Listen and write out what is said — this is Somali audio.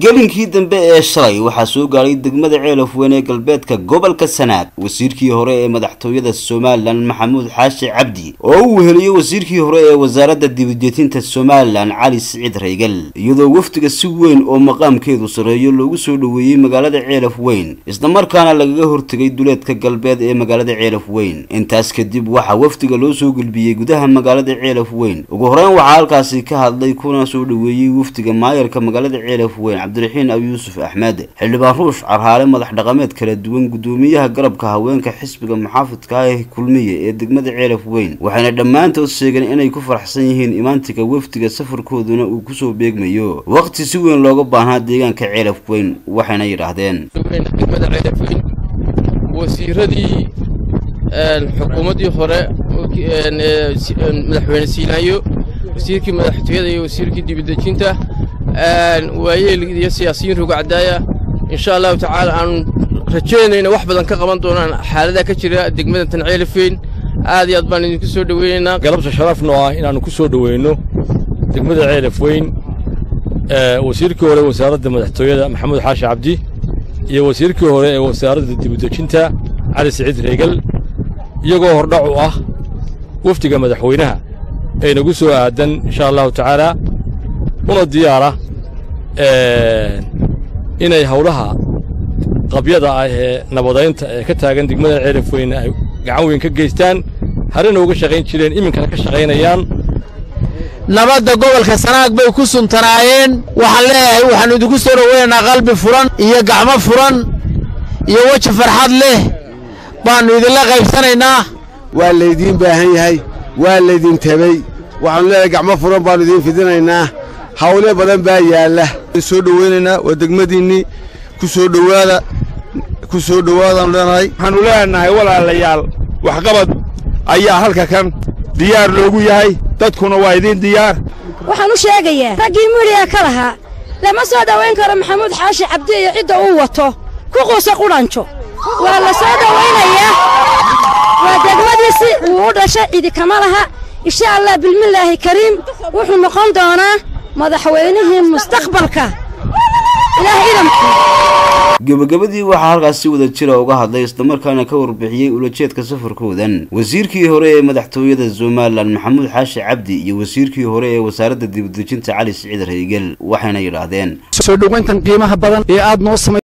gelinkii dambe ee shalay waxaa soo gaadhay degmada ceelaf weyn ee galbeedka gobolka sanaag wasiirkii hore ee madaxtooyada somalilan maxamuud xaashi cabdi oo uu weheliyey wasiirkii hore ee wasaaradda dibadejinta somalilan cali siciid raygal iyadoo wafdiga si weyn oo maqaamkeedu sarreeyo loogu soo dhoweeyey magaalada ceelaf weyn islamarkaana lagaga hortegay duleedka galbeed ee magaalada ceelaf weyn intaas kadib waxaa wafdiga loo soo gulbiyey gudaha magaalada ceelaf weyn ugu horeyn waxaa halkaasi ka hadlay kuna soo dhoweeyey wafdiga maayarka magaalada ceelaf weyn cabdiraxiin abi yuusuf axmed xildhibaan ruush carhaale madax dhaqameed kala duwan gudoomiyaha garabka haweenka xisbiga muxaafidka ah kulmiye ee degmada ceelaf weyn waxayna dhammaantood sheegeen inay ku faraxsan yihiin imaantiga wafdiga safarkooduna uu kusoo beegmayo waqti si weyn looga baahnaa deegaanka ceelaf weyn waxayna yidhaahdeen degmada ceelaf weyn wasiiradii xukuumaddii hore madaxweyne siinaayo wasiirkii madaxtooyada iyo wasiirkii dibadejinta waayeel iyo siyaasiyiin rugacdaaya insha allahu tacaala aanu rajaynayna wax badan ka qaban doonaan xaaladaha ka jira degmada tanceelifeyn aad iyo aad baan idinku soo dhoweynaynaa galabta sharafno ah inaannu ku soo dhoweyno degmada ceelaf weyn wasiirkii hore wasaaradda madaxtooyada maxamuud xaashi cabdi iyo wasiirkii hore ee wasaaradda dibadejinta cali siciid reegal iyagoo hordhac u ah wafdiga madaxweynaha ee nagu soo aadan insha allahu tacaala una diyaara inay hawlaha qabyada ah ee nabadaynta ee ka taagan degmada ceelaf weyne ay gacan weyn ka geystaan harena uga shaqayn jireen iminkana ka shaqaynayaan nabadda gobolka sanaag bay ku suntanaayeen waxaan leeyahay waxaannu idinku soo dhoweynaynaa qalbi furan iyo gacmo furan iyo weji farxad leh baannu idinla qaybsanaynaa waa laydiin baahan yahay waa laydin tebey waxaannu leeyahay gacmo furan baannu idiin fidinaynaa hawle badan baa yaalla soo dhoweynaynaa waa degmadiinnii ku soo dhowaada ku soo dhowaadaannu leenahay waxaannu leenahay walaalayaal waxqabad ayaa halka kan diyaar loogu yahay dadkuna waa idiin diyaar waxaan u sheegayaa raggii midhiga ka lahaa lama soo dhowayn karo maxamuud xaashi cabdi iyo cidda uu wato ku quusa qudhanjo waa la soo dhowaynayaa waa degmadiisi wuu u dhashay cidi kama laha insha allah bilmillaahi kariim wuxuu noqon doonaa madaxweynihii mustaqbalka ilaah idamku gebagabadii waxaa halkaas si wada jira uga hadlay islamarkaana ka warbixiyey ulajeedka safarkoodan wasiirkii hore ee madaxtooyada somalilan maxamuud xaashi cabdi iyo wasiirkii hore ee wasaaradda dibadejinta cali siciid reygel waxayna yidhaahdeen soo dhowayntan qiimaha badan ee aad noo samay